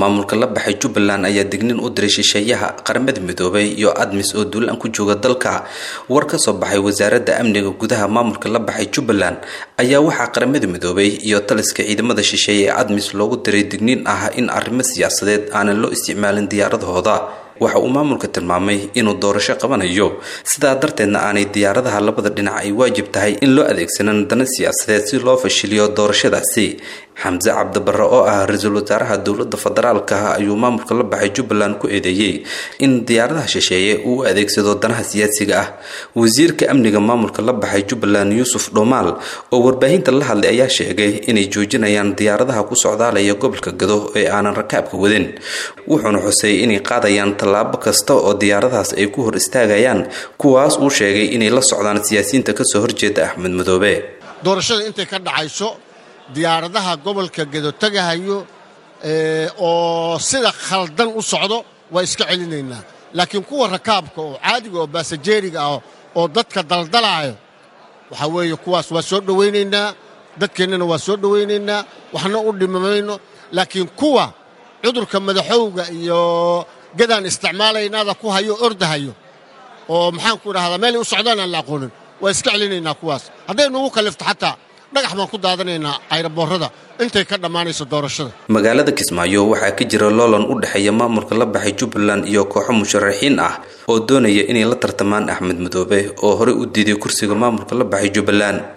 maamulka la baxay jubbaland ayaa dignin u diray shisheeyaha qaramada midoobay iyo admis oo duulaan ku jooga dalka war ka soo baxay wasaaradda amniga gudaha maamulka la baxay jubbaland ayaa waxaa qaramada midoobay iyo taliska ciidamada shisheeye ee admis loogu diray digniin ah in arrimo siyaasadeed aanan loo isticmaalin diyaaradahooda waxa uu maamulka tilmaamay inuu doorasho qabanayo sidaa darteedna aanay diyaaradaha labada dhinac ay waajib tahay in loo adeegsanan dana siyaasadeed si loo fashiliyo doorashadaasi xamse cabdibarre oo ah ra-iisul wasaaraha dowladda federaalka ayuu maamulka la baxay jubbaland ku eedeeyey in diyaaradaha shisheeye uu u adeegsado danaha siyaasiga ah wasiirka amniga maamulka la baxay jubbaland yuusuf dhomaal oo warbaahinta la hadlay ayaa sheegay inay joojinayaan diyaaradaha ku socdaalaya gobolka gado ee aanan rakaabka wadin wuxuuna xusay inay qaadayaan tallaabo kasta oo diyaaradahaas ay ku hor istaagayaan kuwaas uu sheegay inay la socdaan siyaasiyiinta kasoo horjeeda axmed madoobe doorashada intay ka dhacayso diyaaradaha gobolka gedo tagahayo oo sida khaldan u socdo waa iska celinaynaa laakiin kuwa rakaabka oo caadiga oo baasajeeriga ah oo dadka daldalaayo waxaa weeye kuwaas waa soo dhowaynaynaa dadkeennana waa soo dhowaynaynaa waxna u dhimamayno laakiin kuwa cudurka madaxowga iyo gadaan isticmaalaynaada ku hayo ordahayo oo maxaanku idhahdaa meelay u socdaan aan la aqoonin waa iska celinaynaa kuwaas hadday nugu kallifto xataa dhagax baan ku daadanaynaa ayraboorrada intay ka dhammaanayso doorashada magaalada kismaayo waxaa ka jira loolan u dhexeeya maamulka la baxay jubbaland iyo kooxo musharaxiin ah oo doonaya inay la tartamaan axmed madoobe oo horey u diiday kursiga maamulka la baxay jubbaland